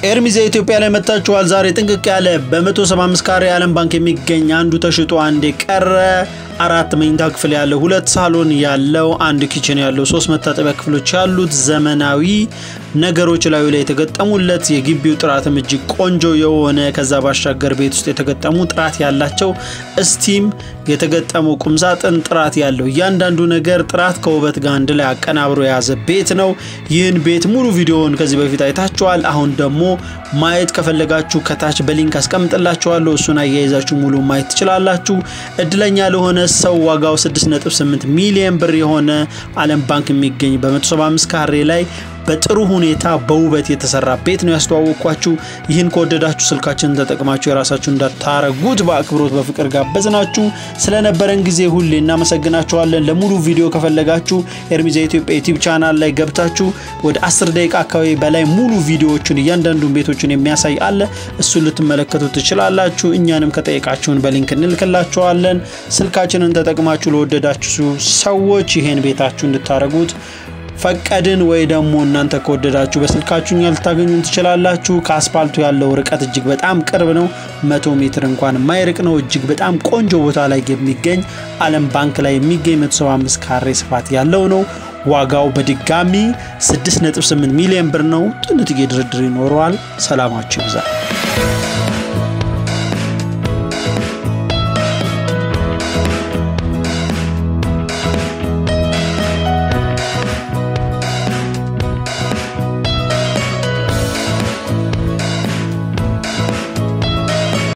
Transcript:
ኤርሚዜ ኢትዮጵያ ላይ መጥታችኋል። ዛሬ ጥንቅቅ ያለ በ175 ካሬ የዓለም ባንክ የሚገኝ አንዱ ተሽጦ አንድ የቀረ አራት መኝታ ክፍል ያለው ሁለት ሳሎን ያለው አንድ ኪችን ያለው ሶስት መታጠቢያ ክፍሎች ያሉት ዘመናዊ ነገሮች ላዩ ላይ የተገጠሙለት የግቢው ጥራትም እጅግ ቆንጆ የሆነ ከዛ ባሻገር ቤት ውስጥ የተገጠሙ ጥራት ያላቸው እስቲም የተገጠመው ቁምሳጥን ጥራት ያለው እያንዳንዱ ነገር ጥራት ከውበት ጋር አንድ ላይ አቀናብሮ የያዘ ቤት ነው። ይህን ቤት ሙሉ ቪዲዮውን ከዚህ በፊት አይታችኋል። አሁን ደግሞ ማየት ከፈለጋችሁ ከታች በሊንክ አስቀምጥላችኋለሁ። እሱን አያይዛችሁ ሙሉ ማየት ትችላላችሁ። እድለኛ ለሆነ ሰው ዋጋው 6.8 ሚሊዮን ብር የሆነ ዓለም ባንክ የሚገኝ በ175 ካሬ ላይ በጥሩ ሁኔታ በውበት የተሰራ ቤት ነው ያስተዋወቅኳችሁ። ይህን ከወደዳችሁ ስልካችንን ተጠቅማችሁ የራሳችሁ እንዳታረጉት በአክብሮት በፍቅር ጋበዝናችሁ። ስለነበረን ጊዜ ሁሌ እናመሰግናችኋለን። ለሙሉ ቪዲዮ ከፈለጋችሁ ኤርሚዛ ኢትዮጵያ ዩቲዩብ ቻናል ላይ ገብታችሁ ወደ 10 ደቂቃ አካባቢ በላይ ሙሉ ቪዲዮዎችን እያንዳንዱን ቤቶችን የሚያሳይ አለ። እሱን ልትመለከቱ ትችላላችሁ። እኛንም ከጠየቃችሁን በሊንክ እንልክላችኋለን። ስልካችንን ተጠቅማችሁ ለወደዳችሁ ሰዎች ይሄን ቤታችሁ እንድታረጉት ፈቀድን ወይ ደግሞ እናንተ ከወደዳችሁ በስልካችሁ እኛ ልታገኙን ትችላላችሁ። ከአስፓልቱ ያለው ርቀት እጅግ በጣም ቅርብ ነው። መቶ ሜትር እንኳን የማይርቅ ነው። እጅግ በጣም ቆንጆ ቦታ ላይ የሚገኝ ዓለም ባንክ ላይ የሚገኝ 175 ካሬ ስፋት ያለው ነው። ዋጋው በድጋሚ 6.8 ሚሊዮን ብር ነው። ጥንትዬ ድርድር ይኖረዋል። ሰላማችሁ ይብዛል።